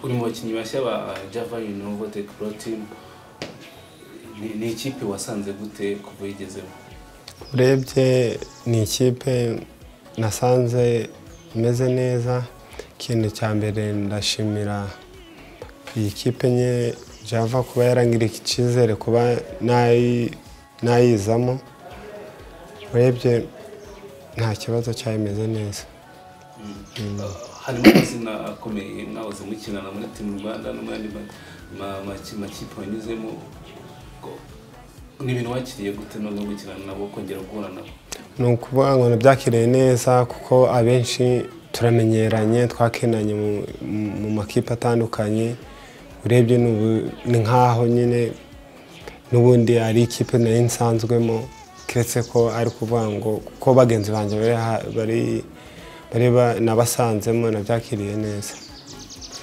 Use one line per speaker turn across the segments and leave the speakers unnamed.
uri mu bakinnyi bashya ba java yunova tekuro timu ni ikipe wasanze gute kuva uyigezemo
urebye ni ikipe nasanze imeze neza ikintu cya mbere ndashimira iyi kipe nye java kuba yarangirika icyizere kuba nayi- nayizamo urebye nta kibazo cyayo imeze neza
harimo amazina akomeye mwahoze mukinana muri timu rwanda no mu yandi ma- ma- maki- makipe wanyuzemo Ko- ni ibintu wakiriye gute no no gukinana nabo kongera guhura nabo
ni ukuvuga ngo nabyakiriye neza kuko abenshi turamenyeranye twakinanye mu- mu- mu makipe atandukanye urebye ni ubu- ni nk'aho nyine n'ubundi ari ikipe nayo nsanzwemo keretse ko ari kuvuga ngo kuko bagenzi banjye bari ha- bari- bari ba- nabasanzemo nabyakiriye neza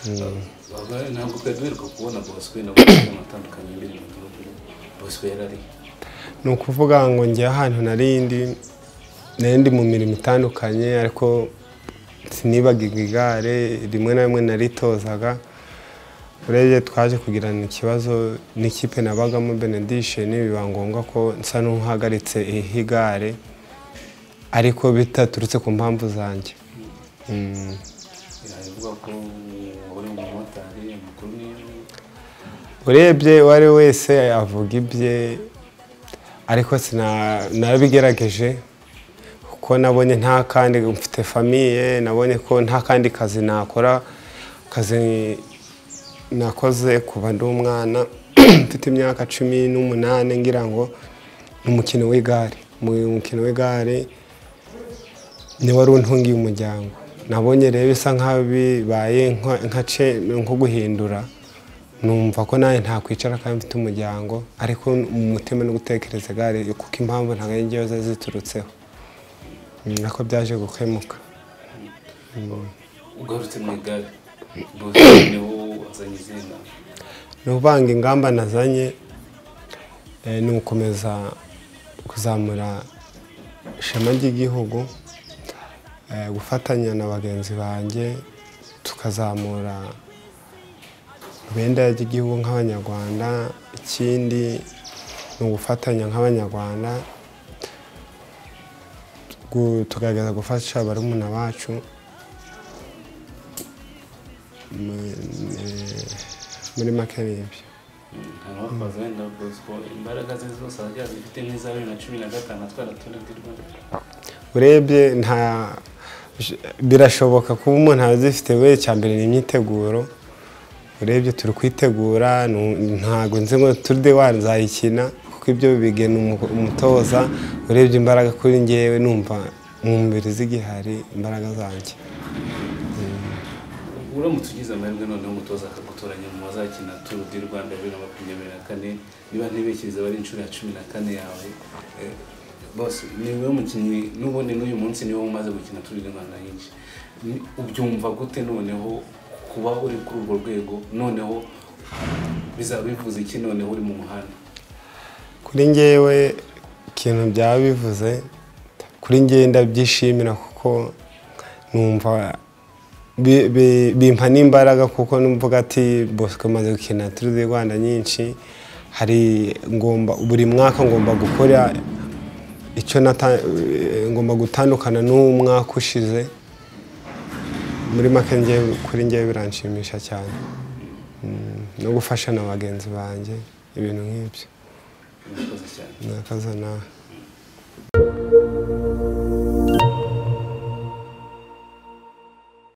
Abagore ntabwo twari duheruka kubona bosco nabo bafite amatandukanye y'ibintu bosco yari ari
ni ukuvuga ngo ngewe ahantu narindi narindi mu mirimo itandukanye ariko sinibagiga igare rimwe na rimwe naritozaga urebye twaje kugirana ikibazo n'ikipe nabagamo benediction biba ngombwa ko nsa n'uhagaritse igare ariko bitaturutse ku mpamvu zanjye Mm.
biravuga ko uri mu motari amakuru ni
urebye uwo ari we wese avuga ibye ariko sina- narabigerageje kuko nabonye nta kandi mfite famiye nabonye ko nta kandi kazi nakora akazi nakoze kuva ndi umwana mfite imyaka cumi n'umunani ngira ngo ni umukino w'igare mu mukino w'igare ni wari untungiye umuryango nabonye rero bisa nkaho bibaye nka- nka ce- nko guhindura numva ko nawe ntakwicara kandi mfite umuryango ariko mu mutima no gutekereza igare kuko impamvu ntabwo ari njyewe ziba ziturutseho Mm, ariko byaje gukemuka
ugarutse mu igare bose niho wazanye izina
ni uvanga ingamba nazanye eh, ni ugukomeza kuzamura ishema ry'igihugu eh, gufatanya na bagenzi banjye tukazamura ibendera ry'igihugu nk'abanyarwanda ikindi ni ugufatanya nk'abanyarwanda gu- tukagerageza gufasha barumuna bacu mu- eh, muri make ni ibyo
hanyuma bakaza wenda bosco imbaraga ze zose arajya zifite nk'iza bibiri na cumi na gatanu atwara abaturage i rwanda
urebye nta birashoboka kuba umuntu azifite we cya mbere ni imyiteguro urebye turi kwitegura nu- ntabwo nzi ngo turide wazayikina kuko ibyo bigena umu- umutoza urebye imbaraga kuri ngewe numva mu mubiri z'igihari imbaraga zanjye
uramutse ugize amahirwe noneho umutoza akagutoranya mu bazakina turu di rwanda bibiri na makumyabiri na kane niba ntibekiriza bari inshuro ya cumi na kane yawe eh, bose ni wowe mukinnyi n'ubundi n'uyu munsi niwe umaze gukina turu di rwanda nyinshi Ni- ubyumva gute noneho kuba uri kuri urwo rwego noneho bizaba bivuze iki noneho uri mu muhanda
kuri ngewe ikintu byaba bivuze kuri ngewe ndabyishimira kuko numva bi- bi- bimpa n'imbaraga kuko numvuga ati bosco maze gukina turi di rwanda nyinshi hari ngomba buri mwaka ngomba gukora icyo nata- eh, ngomba gutandukana n'umwaka ushize muri make ngewe kuri ngewe biranshimisha cyane Mm, no gufasha na bagenzi banjye ibintu nk'ibyo
murakoze cyane
murakoze nawe